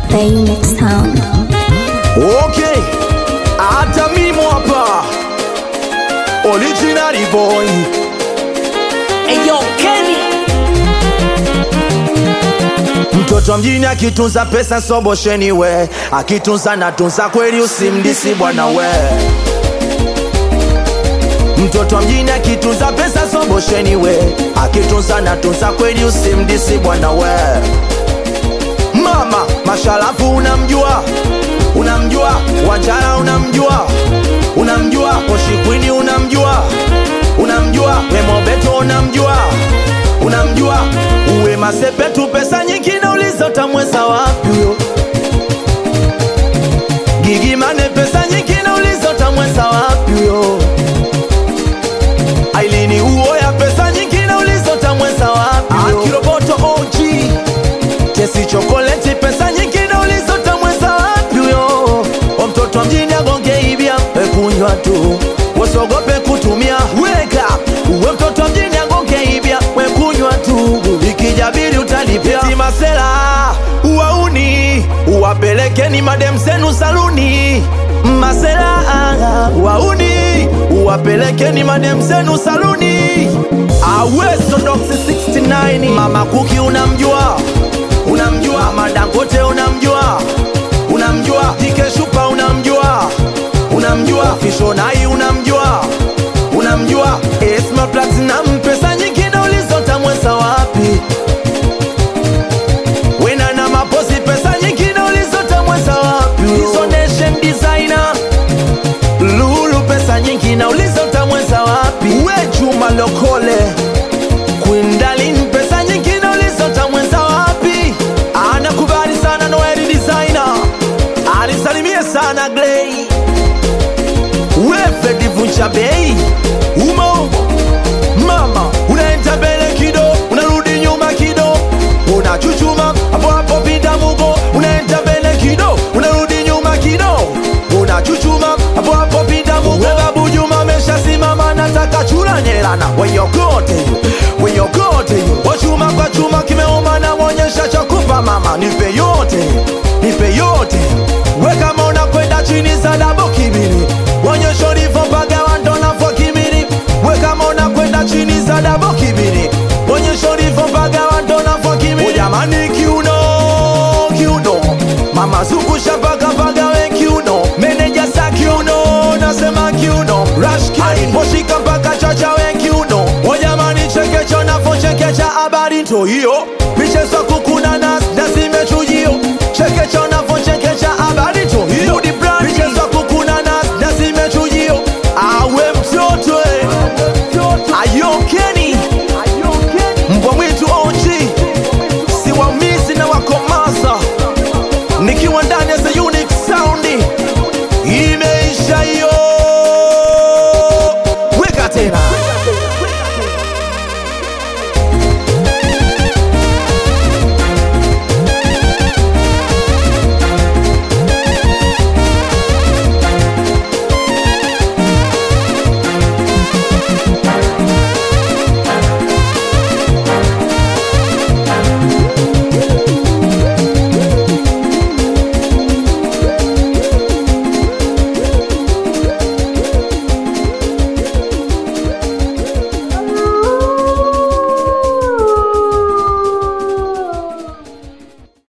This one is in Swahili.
the Unix Sound. Okay, hata mimi hapa original boy. Eyo Kenny Mtoto wa mjini akitunza pesa sobosheni we, akitunza natunza kweli, usimdisi bwana we. Mtoto wa mjini akitunza pesa sobosheni we, akitunza natunza kweli, usimdisi bwana we. Mama Mashalafu unamjua, unamjua Wanjara unamjua, unamjua Poshikwini unamjua, unamjua Wemobeto unamjua, unamjua uwe Masepetu, pesa nyingi nauliza utamweza wapi huyo? Gigimane, pesa nyingi nauliza utamweza wapi huyo? Ailini uo ya pesa nyingi nauliza utamweza wapi huyo? Akiroboto OG Tesi chokoleti pesa nyingi nauliza utamweza wapi huyo? O mtoto wa mjini agonge ibia wekunywa tu wasogope kutumia weka uwe mtoto wa mjini agonge ibia wekunywa tu ikijabiri utalipia Eti masela uwauni uwapelekeni madem zenu saluni masela wauni uwapelekeni madem zenu saluni aweso doksi 69 mama kuki unamjua unamjua madangote unamjua unamjua tikeshupa unamjua unamjua fishonai unamjua unamjua esma platinum pesa nyingi nauliza utamweza wapi wena na maposi pesa nyingi nauliza utamweza wapi hizo nation designer lulu pesa nyingi nauliza utamweza wapi we juma lokole Queen Darling, pesa nyingi nauliza utamweza wapi? Anakubali sana Noeli designer, anisalimie sana Glay, wefe divunja bei umo mama, unaenda mbele kido, unarudi nyuma kido, unachuchuma hapo hapo pinda mugo, unaenda mbele kido, unarudi nyuma kido, unachuchuma hapo hapo pinda mugo. We babu Juma ameshasimama, nataka chura nyelana, weyokote weyokote, wachuma kwa chuma kimeuma, na mwonyesha chakupa mama, nipe yote nipe yote, we kama unakwenda chini za dabo kibiri, wonyesha ulivyo mpaga wando nafua kimiri, we kama unakwenda chini za dabo kibiri, wonyesha ulivyo mpaga wando nafua kimiri, ujamani kiuno kiuno, mama zungusha mpaka mpaga we kiuno, meneja sa kiuno, nasema kiuno, rashki moshika mpaka chacha we kiuno, wajamani chekecho nafo chekecha habari ndo hiyo